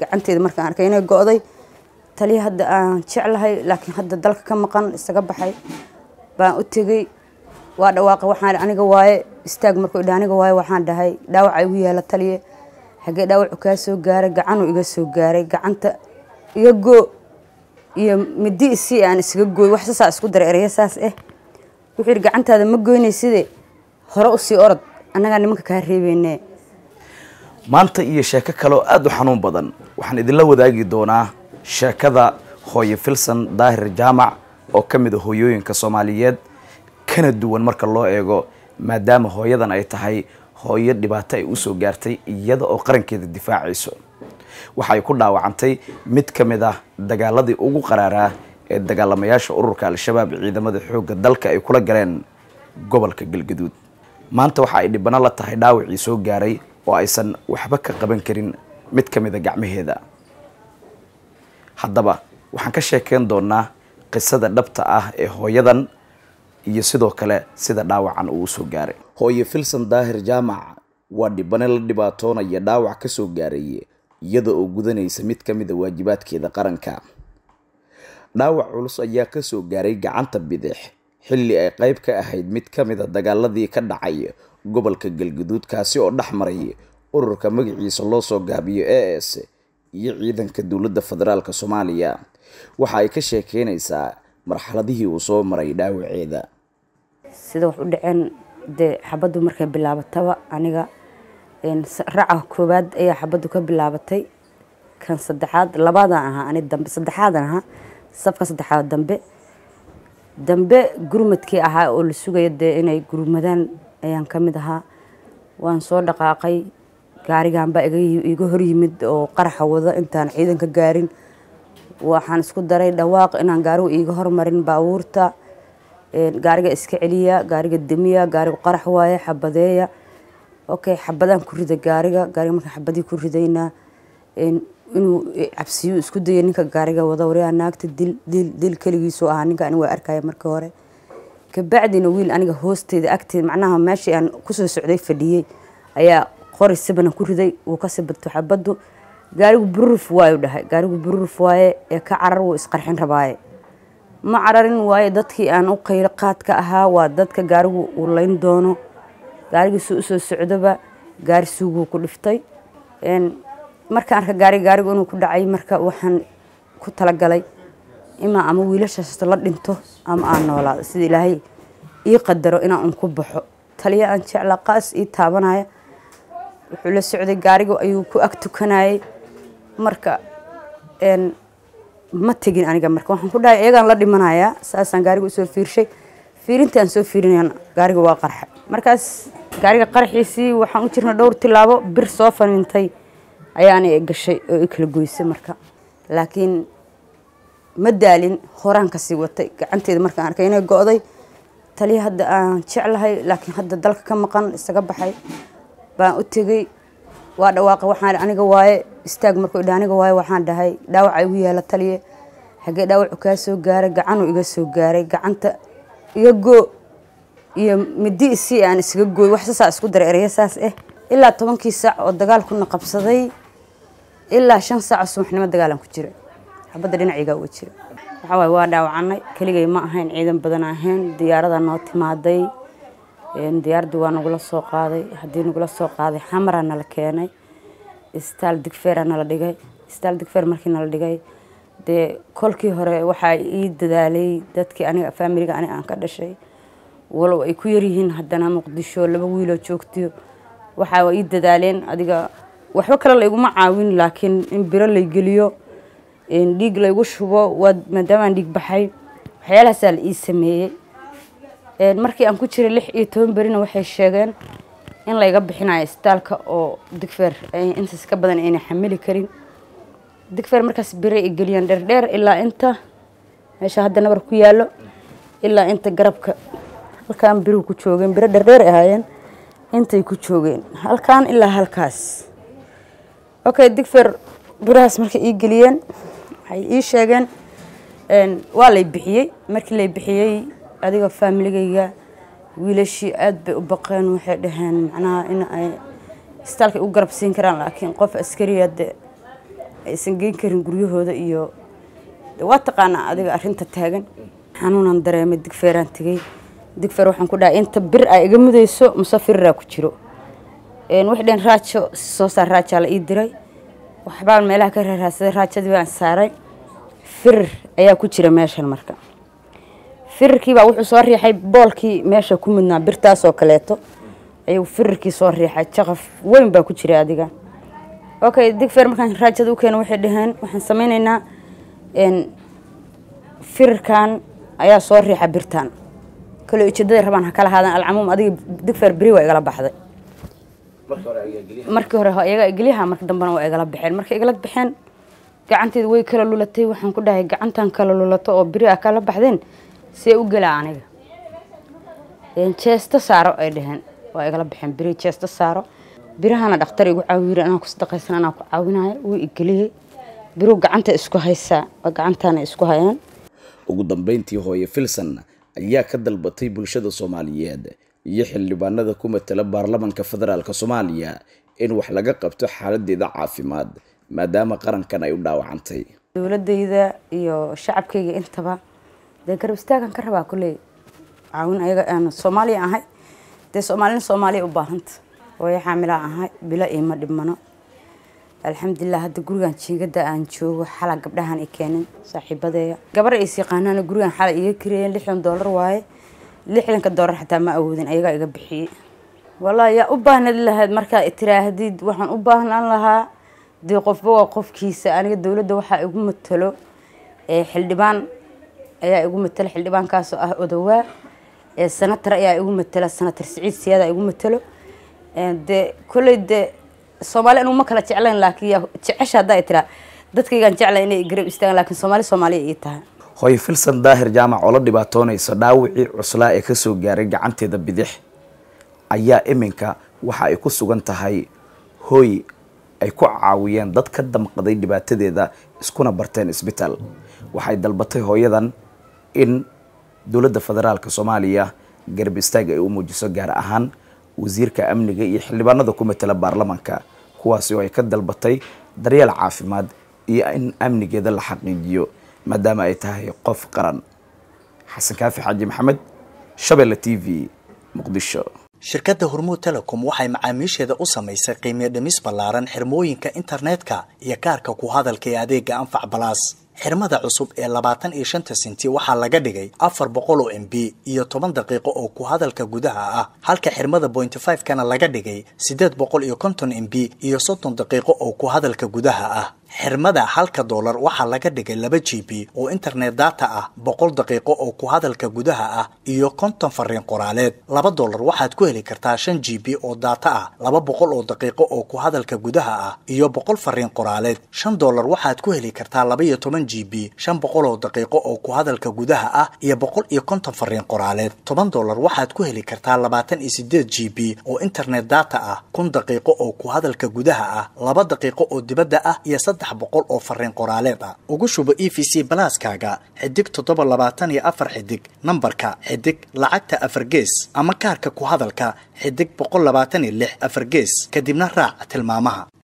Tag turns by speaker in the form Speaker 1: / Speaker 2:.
Speaker 1: gacanteeda markaan arkay inay go-day taliya hadda aan jeclahay laakiin hadda dalka ka maqan isaga baxay baan u tegey waa dhawaaqa waxaan aniga waaye istaag markuu idha aniga waaye waxaan dhahay dhaawaca igu yaala taliye xagee dhaawacu kaa soo gaaray gacanuu iga soo gaaray gacanta iga goo iyo midi isii aan isaga gooy wax sasaa isku daray ereya saas eh wuxuu yidhi gacantaada ma goynayside hore usii orod annagaa nimanka kaa reebeyne
Speaker 2: maanta iyo sheeko kaleoo aada u xanuun badan waxaan idinla wadaagi doonaa sheekada hooye filson daahir jaamac oo ka mid a hooyooyinka soomaaliyeed kana duwan marka loo eego maadaama hooyadan ay tahay hooyo dhibaato ay usoo gaartay iyada oo qarankeeda difaacayso waxay ku dhaawacantay mid ka mid ah dagaaladii ugu qaraaraa ee dagaalamayaasha ururka al-shabaab ciidamada xoogga dalka ay kula galeen gobolka galgaduud maanta waxa ay dhibano la tahay dhaawacii soo gaaray oo aysan waxba ka qaban karin mid ka mid a gacmaheeda haddaba waxaan ka sheekeyn doonaa qisada dhabta ah ee hooyadan iyo sidoo kale sida dhaawacan uu usoo gaaray hooye filson daahir jaamac waa dhibane la dhibaatoonaya dhaawac ka soo gaaray iyada oo gudanaysa mid ka mid a waajibaadkeeda qaranka dhaawac culus ayaa ka soo gaaray gacanta bidix xilli ay qayb ka ahayd mid ka mid a dagaaladii ka dhacay gobolka galguduud kaasi oo dhex maray ururka magaciisa loo soo gaabiyo a s iyo ciidanka dowladda federaalk soomaaliya waxa ay ka sheekeynaysaa marxaladihii uu soo maray dhaawaceeda
Speaker 1: sida wax u dhaceen dee xabaddu markay bilaabataba aniga raca koowaad ayaa xabaddu ka bilaabatay kan saddexaad labaadan ahaa ani dambe saddexaadan ahaa safka saddexaad dambe dambe gurmadkii ahaa oo la sugaya dee inay gurmadaan ayaan ka mid ahaa waan soo dhaqaaqay gaariganbaa iga hor yimid oo qaraxa wada intaan ciidanka gaarin waxaan isku daray dhawaaq inaan gaarigu iiga hormarin baabuurta gaariga iska celiya gaariga demiya gaarigu qarax waaye xabadeeya okay xabadaan ku rida gaariga gaariga markaan xabadii ku ridayna inuu cabsiyo isku daya ninka gaariga wada waryaa naagta dil dil dil keligiisu ahaa ninka aniga waa arkaya markii hore kabacdina wiil aniga hoosteeda agteeda macnaha meeshii aan kusoo socday fadhiyey ayaa qori sibana ku riday wuu ka sibirto xabaddu gaarigu bururuf waayu dhahay gaarigu bururuf waaye ee ka carar wuu isqarxin rabaaye ma cararin waaye dadkii aan u qaylo qaadka ahaa waa dadka gaarigu uu layn doono gaarigiisu usoo socdoba gaari suuguu ku dhiftay markaan arka gaari gaarigu inuu ku dhacay marka waxaan ku talagalay imaa ama wiilashaasto la dhinto ama aan noolaado sida ilaahay ii qadaro inaan un ku baxo taliya aan jeclaa qaas ii taabanaya wuxuu la socday gaarigu ayuu ku ag tukanayay marka ma tegin aniga marka waxaan ku dhahay iyagaan la dhimanayaa saasaan gaariga usoo fiirshay fiirintaan soo fiirinayana gaariga waa qarxa markaas gaariga qarxiisii waxaan u jirna dhowr tilaabo bir soo fanintay ayaana gashay oo i kala goysay marka laakiin ma daalin horaan kasii watay gacanteeda markaan arkay inay go-day taliya hadda aan jeclahay laakiin hadda dalka ka maqan isaga baxay baan u tegey waa dhawaaqa waxaan aniga waaye istaag markuu idha aniga waaye waxaan dhahay dhaawaca igu yaala taliye xagee dhaawacu kaa soo gaaray gacanuu iga soo gaaray gacanta iga goo iyo midi isii aan isaga gooy wax sasaa isku daray ereya saas eh ilaa tobankii saac oo dagaalkuna qabsaday ilaa shan saac subaxnimo dagaalan ku jira xabadda dhinacigaa uga jira waxaa waaye waa dhaawacanay keligay ma ahayn ciidan badan ahayn diyaarada noo timaaday diyaaradii waa nagula soo qaaday haddii nagula soo qaaday xamaraa nala keenay istaal digfeera nala dhigay istaal digfeer markii nala dhigay dee kolkii hore waxaa ii dadaalay dadkii aniga faamiliga aniga aan ka dhashay walow ay ku yaryihiin haddana muqdisho laba wiiloo joogtiyo waxaa ii dadaaleen adiga waxba kale layguma caawin laakiin in biro lay geliyo dhiig laygu shubo waa maadaamaan dhiig baxay waxyaalahaasaa la ii sameeyey markii aan ku jiray lix iyo toban berina waxay sheegeen in layga bixinayo isbitaalka oo digfeer intaas ka badan ayna xamili karin digfeer markaas bire ay geliyaan dheerdheer ilaa inta meesha hadda nabar ku yaalo ilaa inta garabka halkaan biruhu ku joogeen biro dheerdheer ahaayeen intay ku joogeen halkaan ilaa halkaas okay digfeer birahaas markay ii geliyeen waxay ii sheegeen waa lay bixiyey markii lay bixiyey adiga faamiligayga wiilashii aada bay u baqeen waxay dhaheen macnaha in ay istaalka u garab siin karaan laakiin qof askariya de aysan geyn karin guryahooda iyo waa taqaanaa adiga arinta taagan xanuunan dareemay digfeeraan tegey digfeer waxaan ku dhahay inta bir a iga mudayso muse firiraa ku jiro waxay dheen raajo soo saar raajaa la ii diray waxbaan meelaha ka raaraadsaday raajadii baan saaray firir ayaa ku jira meeshan marka firirkiibaa wuxuu soo riixay boolkii meesha ku mudnaa birtaasoo kaleeto ayuu firirkii soo riixay jaqaf weyn baa ku jira adiga okay digfeer markaan raajada u keeno waxay dhaheen waxaan sameyneynaa firirkan ayaa soo riixa birtan kale ujeedaday rabaan ha kala haadaan alcamuum adiga digfeer beri waa igala baxday markii hore iyaga igeliyaha marka dambena waa igala baxeen markay igala baxeen gacanteeda way kala lulatay waxaan ku dhahay gacantan kala lulato oo beri ah kala baxdeen see u gelaa aniga jeesto saaro ay dhaheen waa igala baxeen beri jeesto saaro birahana dhakhtar igu caawiyiri anaa kusadaqaysan anaa ku caawinayo wuu igeliyey biruu gacanta isku haysaa gacantaana isku hayaan
Speaker 2: ugu dambeyntii hooye filson ayaa ka dalbatay bulshada soomaaliyeed iyo xildhibaanada ku matala baarlamanka federaalk soomaaliya in wax laga qabto xaaladeeda caafimaad maadaama qarankan ay u dhaawacantay
Speaker 1: dowladayda iyo shacabkayga intaba dee garab istaagan ka rabaa kulley caawin ayaga aan soomaaliya ahay dee soomaalina soomaaliya u baahanta hooyo xaamilaa ahay bilo iima dhibmano alxamdulilah hadda gurigan jiingada aan joogo xala gabdhahan i keenin saaxiibadeeya gabar is yaqaanaana gurigan xala iga kareeyeen lixdan doolar waaye lixdanka doolar xataa ma awoodin ayagaa iga bixiyey wallaahi yaa u baahnad lahayd markaa tiraahdid waxaan u baahnaan lahaa dee qofba waa qofkiisa aniga dowladda waxaa igu matalo xildhibaan ayaa igu matalo xildhibaankaasoo ah odawaa senatar ayaa igu matala senatar siciid siyaada igu matalo dee kolley dee soomaali anugu ma kala jeclayn laakiin jecesha haddaa tiraa dadkaygaan jeclay inay garab istaagaan laakiin soomaali soomaaliya ii tahay
Speaker 2: hooye filson daahir jaamac oo la dhibaatoonaysa dhaawicii cuslaa ee kasoo gaaray gacanteeda bidix ayaa iminka waxa ay ku sugan tahay hooy ay ku caawiyeen dad ka damqaday dhibaatadeeda iskuna barteen isbitaal waxay dalbatay hooyadan in dowladda federaalk soomaaliya garab istaag ay u muujiso gaar ahaan wasiirka amniga iyo xildhibaanada ku matala baarlamanka kuwaasi oo ay ka dalbatay daryeel caafimaad iyo in amnigeeda la xaqiijiyo maadaama ay tahay qof qaran xasan kaafi xaaji maxamed shabeelle t v muqdisho
Speaker 3: shirkadda hormuud telecom waxay macaamiisheeda u samaysay qiimiyo dhimis ballaaran xirmooyinka internetka iyo kaarka ku hadalka ee adeega anfac balaas xirmada cusub ee labaatan iyo shanta senti waxaa laga dhigay afar boqol oo m b iyo toban daqiiqo oo ku hadalka gudaha ah halka xirmada bointy five kana laga dhigay siddeed boqol iyo konton m b iyo soddon daqiiqo oo ku hadalka gudaha ah xirmada halka doolar waxaa laga dhigay laba g b oo internet data ah boqol daqiiqo oo ku hadalka gudaha ah iyo konton fariin qoraaleed laba doolar waxaad ku heli kartaa shan g b oo data ah laba boqol oo daqiiqo oo ku hadalka gudaha ah iyo boqol fariin qoraaleed shan doolar waxaad ku heli kartaa laba iyo toban g b shan boqol oo daqiiqo oo ku hadalka gudaha ah iyo boqol iyo konton fariin qoraaleed toban doolar waxaad ku heli kartaa labaatan iyo sideed g b oo internet data ah kun daqiiqo oo ku hadalka gudaha ah laba daqiiqo oo dibadda ah iyo saddex boqol oo fariin qoraaleed ah ugu shubo e v c balaaskaaga xidig toddoba labaatan iyo afar xidig nambarka xidig lacagta afar gees ama kaarka ku hadalka xidig boqol labaatan iyo lix afar gees kadibna raac tilmaamaha